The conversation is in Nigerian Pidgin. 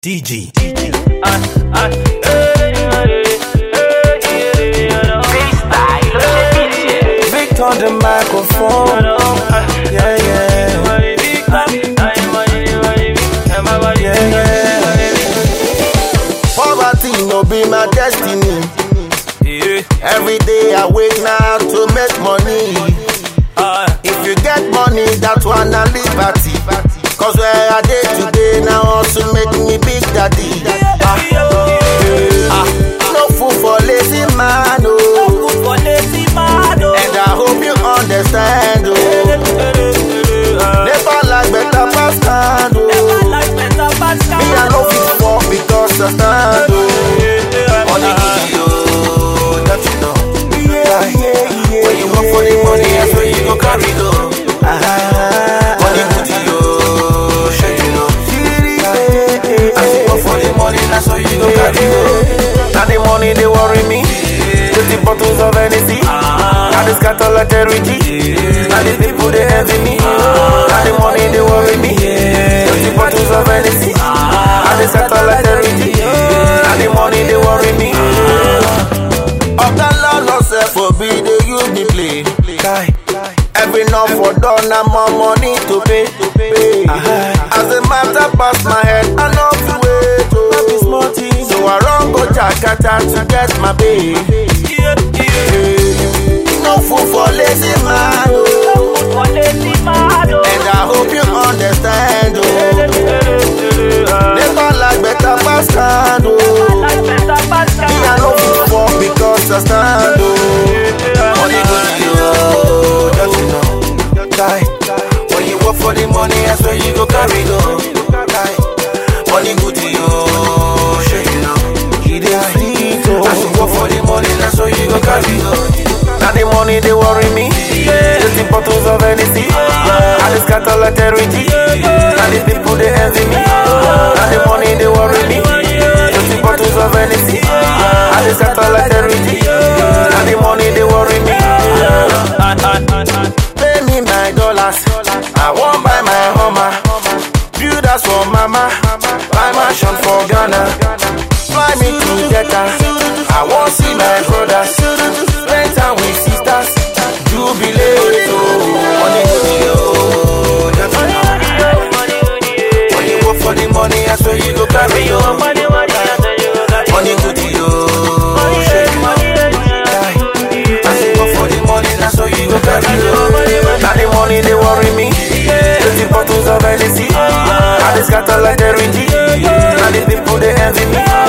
DG. Victor the microphone. Yeah, yeah. Yeah, yeah. Poverty no be my destiny. Every day I wake now to make money. If you get money, that one a liberty. Cause where I dey today now also make me big daddy. Ah, ah, no food for lazy man, oh. And I hope you understand, oh. Never like better pass hand, oh. Me I no fit fall because I stand, oh. Money good, yo, that you know. When you work for the money, that's where you go carry go. Money good, yo, shit you know. As you work for the money, that's where you go carry go. Now the money they worry me. Fifty bottles of Hennessy. Now they scatter like charity. Now the people they envy me. Now the money they worry me. Fifty bottles of Hennessy. Now they scatter like charity. Now the money they worry me. Oga Lord no sef for be dey use me play. Every knock for door na more money to pay. As the matter pass my head, I no fit wait. Oh. So I run go Jakarta to get my pay. No food for lazy man. Oh. And I hope you understand. Oh. Never like better pass stand. Oh. Me I no fit fall because I stand. Oh. Money go to you, just you know. Die. When you work for the money, that's where you go carry go. Die. Money go to you, shit you know. He dey sweet oh. As you work for the money, that's where you go carry go. Now the money they worry me. Fifty bottles of Hennessy. I just got all like charity. Now the people they envy me. Now the money they worry me. Fifty bottles of Hennessy. I just got all like charity. Now the money they worry me. Pay me my dollars. I won't buy my Hummer. Build house for mama. Buy mansion for Ghana. Fly me to Jeddah. I want see my brothers. Spend time with sisters. Jubilate. Oh, money go to you. Just you know. When you work for the money, I swear you go carry your money. Money go to you. Shake money. As you work for the money, that's how you go carry your Now the money they worry me. Fifty bottles of Hennessy. I just scatter like charity. Now the people they envy me.